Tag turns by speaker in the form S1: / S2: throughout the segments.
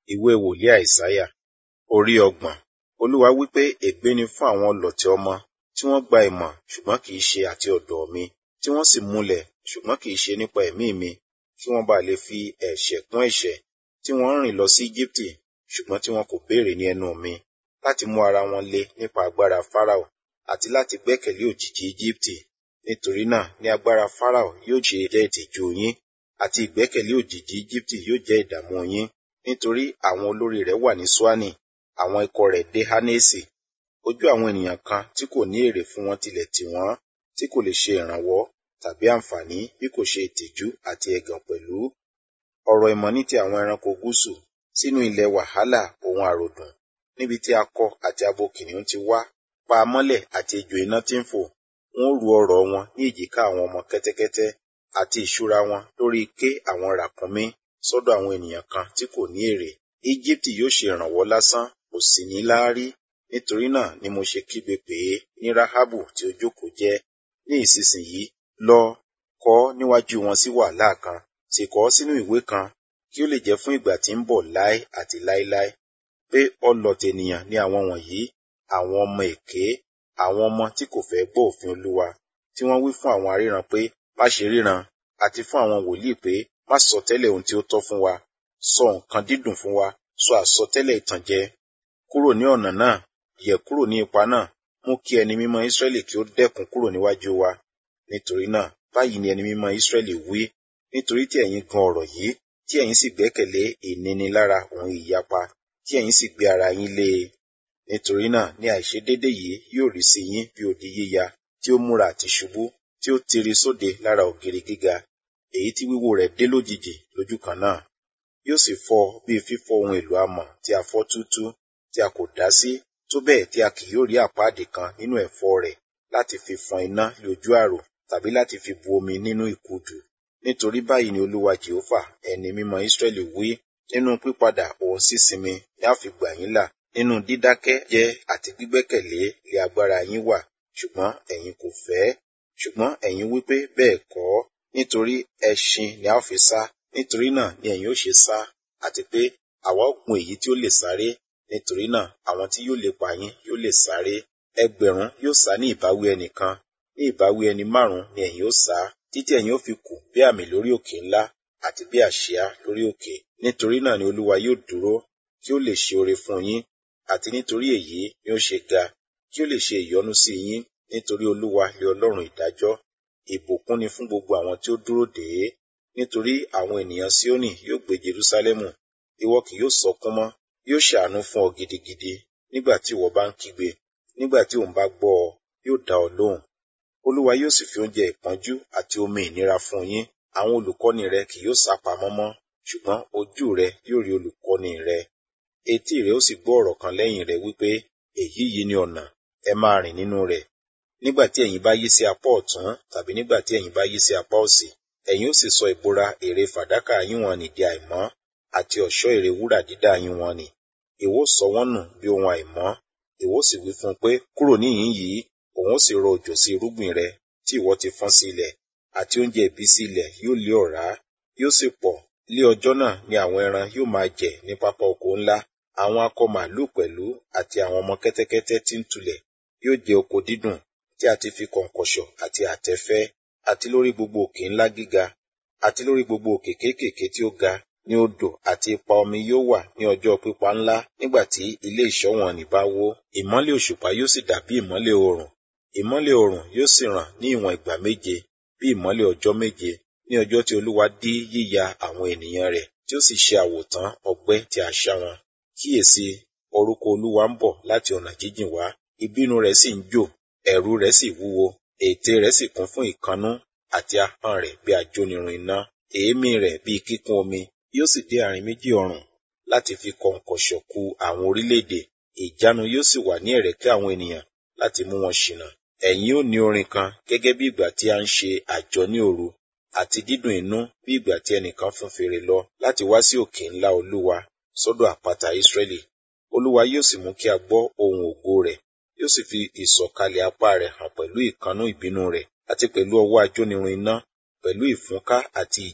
S1: ìwé wòlíì àìsáyà orí ọgbọ̀n olúwa wípé ègbé ni fún àwọn ọlọ̀tẹ̀ ọmọ tí wọ́n gba ìmọ̀ ṣùgbọ́n kì í ṣe àti ọ̀dọ̀ mi tí wọ́n sì múlẹ̀ ṣùgbọ́n kì í ṣe nípa ẹ̀mí mi kí wọ́n bá lè fi ẹ̀ṣẹ̀ kún ẹ̀ṣẹ̀ tí wọ́n ń rìn lọ sí Íjíbítì ṣùgbọ́n tí wọn kò béèrè ní ẹnu mi láti mú ara wọn le nípa agbára Fáráò àti láti gbẹ́kẹ̀lé òjìji Íjíbítì nítorí náà ní agbára Fáráò yóò ṣe jẹ́ ìtìjú yín àti ìgbẹ́kẹ̀lé òjìji Íjíbítì yóò jẹ́ ìdààmú yín nítorí àwọn olórí rẹ̀ wà ní Ṣúánì àwọn ikọ̀ rẹ̀ dé Hánésì ojú àwọn ènìyàn kan tí kò ní èrè fún wọn tilẹ̀ tì wọ́n tí kò lè ṣe ìrànwọ́ tàbí àǹfààní bí kò ṣe ìtìjú àti ẹ̀gàn pẹ̀lú ọ̀rọ̀ ìmọ̀ ní ti àwọn ẹranko gúúsù sínú ilẹ̀ wàhálà ohun àròdùn níbi tí akọ àti abo kìnìún ti wá pa mọ́lẹ̀ àti ejò iná tí ń fò wọ́n ru ọrọ̀ wọn ní èjìká àwọn ọmọ kẹ́tẹ́kẹ́tẹ́ àti ìṣúra wọn lórí ike àwọn ràkúnmí sọ́dọ̀ àwọn ènìyàn kan tí kò ní èrè Íjíbítì yóò ṣe ìrànwọ́ lásán kò sì ní láárí nítorí náà ni mo ṣe kígbe pè é ní Ráhábù tí ó jókòó jẹ́ ní ìsinsìnyí lọ kọ níwájú wọn sí wàhálà kan sì kọ sínú ìwé kan kí ó lè jẹ́ fún ìgbà tí ń bọ̀ láé àti láéláé pé ọlọ̀tẹ̀ ènìyàn ni àwọn wọ̀nyí àwọn ọmọ èké àwọn ọmọ tí kò fẹ́ gbọ́ òfin Olúwa tí wọ́n wí fún àwọn aríran pé má ṣe ríran àti fún àwọn wòlíì pé má sọ tẹ́lẹ̀ ohun tí ó tọ́ fún wa sọ nǹkan dídùn fún wa sọ àsọtẹ́lẹ̀ ìtànjẹ kúrò ní ọ̀nà náà yẹ̀ kúrò ní ipa náà mú kí ẹni mímọ́ Ísírẹ́lì kí ó dẹ́kun kúrò níwájú wa nítorí náà báyìí ni ẹni mímọ́ Ísírẹ́lì wí nítorí tí ẹ̀yin gan ọ̀rọ̀ yìí tí ẹ̀yin sì gbẹ́kẹ̀lé ìnínilára òun ìyapa tí ẹ̀yin sì gbé ara yín lé e nítorí náà ní àìṣedédé yìí yóò rí sí yín bí odi yíya tí ó múra àti ṣubú tí ó tiri sóde lára ògiri gíga èyí tí wíwó rẹ̀ dé lójijì lójú kan náà yóò sì fọ́ bí fífọ́ ohun èlò amọ̀ tí a fọ́ túútú tí a kò dá sí tó bẹ́ẹ̀ tí a kì yóò rí àpáàdì kan nínú ẹ̀fọ́ rẹ̀ láti fi fọ́n iná lójú àrò tàbí láti fi bu omi nínú ìkudù nítorí báyìí ni olúwa jehova ẹni mímọ́ Ísírẹ́lì wí nínú pípadà òun sísinmi ni a fi gbà yín là nínú dídákẹ́ jẹ́ àti gbígbẹ́kẹ̀lé lé agbára yín wà ṣùgbọ́n ẹ̀yin kò fẹ́ ṣùgbọ́n ẹ̀yin wípé bẹ́ẹ̀ kọ́ nítorí ẹṣin ni a fi sá nítorí náà ni ẹ̀yin ó ṣe sá àti pé àwa ó gun èyí tí ó lè sáré nítorí náà àwọn tí yóò lépa yín yóò lè sáré ẹgbẹ̀rún yóò sá ní ìbáwí ẹnìkan ní ìbáwí ẹni márùn ni ẹ̀yin ó sá títí ẹ̀yin ó fi kù bí àmì lórí òkè ńlá àti bí àsíá lórí òkè nítorí náà ni olúwa yóò dúró kí ó lè ṣe oore fún yín àti nítorí èyí ni ó ṣe ga kí ó lè ṣe ìyọ́nú sí yín nítorí olúwa lé ọlọ́run ìdájọ́ ìbùkún ni fún gbogbo àwọn tí ó dúró dè é nítorí àwọn ènìyàn Síónì yóò gbé Jerúsálẹ́mù ìwọ kì yóò sọkún mọ́ yóò ṣàánú fún ọ gidigidi nígbà tí ìwọ bá ń kígbe nígbà tí òun bá gbọ́ ọ yóò dá ọ lóhùn olúwa yóò sì fi oúnjẹ ìpọ́njú àti omi ìnira fún yín àwọn olùkọ́ni rẹ kì yóò sá pamọ́ mọ́ ṣùgbọ́n ojú rẹ yóò rí olùkọ́ni rẹ etí rẹ ó sì gbọ́ ọ̀rọ̀ kan lẹ́yìn rẹ wípé èyí yìí ni ọ̀nà ẹ máa rìn nínú rẹ̀ nígbà tí ẹ̀yin bá yí sí apá ọ̀tún tàbí nígbà tí ẹ̀yin bá yí sí apá òsì ẹ̀yin ó sì sọ ìbora ère fàdákà yín wọn nì di àìmọ́ àti ọ̀ṣọ́ ère wúrà dídá yín wọn nì ìwọ sọ wọ́n nù bí ohun àìmọ́ ìwọ sì wí fún un pé kúrò níhìn yìí òun ó sì rọ òjò sí irúgbìn rẹ tí ìwọ ti fọ́n sí ilẹ̀ àti oúnjẹ ìbísí ilẹ̀ yóò lé ọ̀rá yóò sì pọ̀ lé ọjọ́ náà ni àwọn ẹran yóò máa jẹ ní pápá oko ńlá àwọn akọ màlúù pẹ̀lú àti àwọn ọmọ kẹ́tẹ́kẹ́tẹ́ tí ń tulẹ̀ yóò jẹ oko dídùn tí a ti fi kọ̀ǹkọ̀ṣọ̀ àti àtẹ́fẹ́ àti lórí gbogbo òkè ńlá gíga àti lórí gbogbo òkè kéékèèké tí ó ga ní odò àti ipa omi yóò wà ní ọjọ́ pípa ńlá nígbà tí ilé ìṣọ́ wọn nì bá wó ìmọ́lẹ̀ òṣùpá yóò sì dàbí ìmọ́lẹ̀ oòrùn ìmọ́lẹ̀ oòrùn yóò sì ràn ní ìwọ̀n ìgbà méje bí ìmọ́lẹ̀ ọjọ́ méje ní ọjọ́ tí olúwa dí yíya àwọn ènìyàn rẹ̀ tí ó sì ṣe àwòtán ọgbẹ́ tí a ṣá wọn kíyèsí orúkọ olúwa ń bọ̀ láti ọ̀nà jíjìn wá ìbínú rẹ̀ sì ń jò ẹ̀rù rẹ̀ sì wúwo ètè rẹ̀ sì kún fún ìkannú àti ahọ́n rẹ̀ bí ajónirun iná èémí rẹ̀ bí kíkún omi yóò sì dé àárín méjì ọrùn láti fi kọ̀ǹkọ̀ṣọ̀ ku àwọn orílẹ̀-èdè ìjánu yóò sì wà ní ẹ̀rẹ̀kẹ́ àwọn ènìyàn láti mú wọn ṣìnà ẹ̀yin ó ní orin kan gẹ́gẹ́ bí ìgbà tí a ń ṣe àjọ ní òru àti dídùn inú bí ìgbà tí ẹnìkan fún fèrè lọ láti wá sí òkè ńlá olúwa sọ́dọ̀ àpáta Ísírẹ́lì olúwa yóò sì mú kí a gbọ́ ohùn ògo rẹ̀ yóò sì fi ìsọ̀kalẹ̀ apá rẹ̀ hàn pẹ̀lú ìkannú ìbínú rẹ̀ àti pẹ̀lú ọwọ́ ajónirun iná pẹ̀lú ìfúnká àti ìjì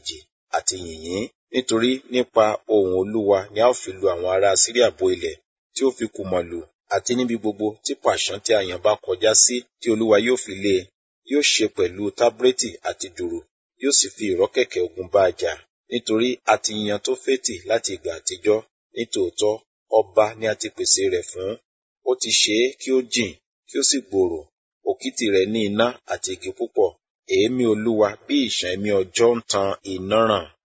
S1: àti yìnyín nítorí nípa ohùn olúwa ni a ó fi lu àwọn ará síríà bo ilẹ̀ tí ó fi kùmọ̀ lù àti níbi gbogbo tí pàṣán tí a yàn bá kọjá sí tí olúwa yóò fi lé e yóò ṣe pẹ̀lú tábúrẹ́tì àti dùrù yóò sì fi ìrọ́kẹ̀kẹ̀ ogun bá a jà nítorí a ti yan Tófẹ́tì láti ìgbà àtijọ́ nítòótọ́ ọba ni a ti pèsè rẹ̀ fún ó ti ṣe é kí ó jìn kí ó sì gbòòrò òkìtì rẹ̀ ní iná àti igi púpọ̀ èémí olúwa bí ìṣàn ẹ̀mí ọjọ́ ń tan iná ràn